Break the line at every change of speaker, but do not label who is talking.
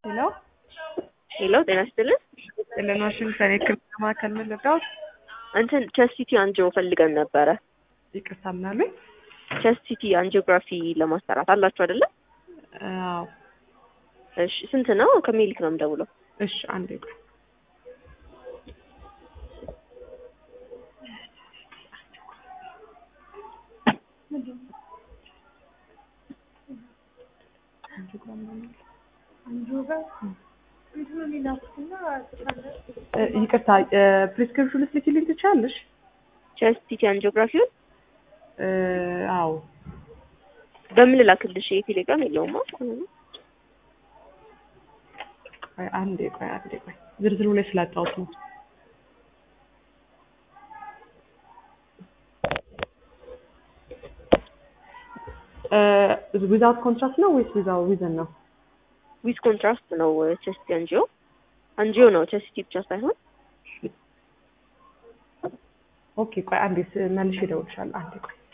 ሄሎ
ሄሎ ጤና ይስጥልን።
ጥልን ዋሽንግተን የሕክምና ማዕከል ምን ልርዳዎት?
እንትን ቸስት ሲቲ አንጂኦ ፈልገን ነበረ።
ይቅርታ ምናሉኝ?
ቸስት ሲቲ አንጂኦግራፊ ለማሰራት አላችሁ አይደለ?
አዎ።
እሺ ስንት ነው? ከሜሊክ ነው የምደውለው።
እሺ አንዴ ቆይ። እ ይቅርታ ፕሪስክሪፕሽን ልትልኪልኝ ትችያለሽ?
ቸስት ሲቲ አንጂኦግራፊውን
እ አዎ
በምን ላክልሽ? የቴሌግራም የለውማ።
ቆይ አንዴ ቆይ አንዴ ቆይ ዝርዝሩ ላይ ስላጣሁት ነው። ዊዛውት ኮንትራክት ነው ወይስ ዊዛው ዊዘን ነው?
ዊዝ ኮንትራስት ነው ቸስት አንጂኦ አንጂኦ ነው ቸስት ሲቲ ብቻ ሳይሆን
ኦኬ ቆይ አንዴ ስ- መልሼ እደውልልሻለሁ። አንዴ ቆይ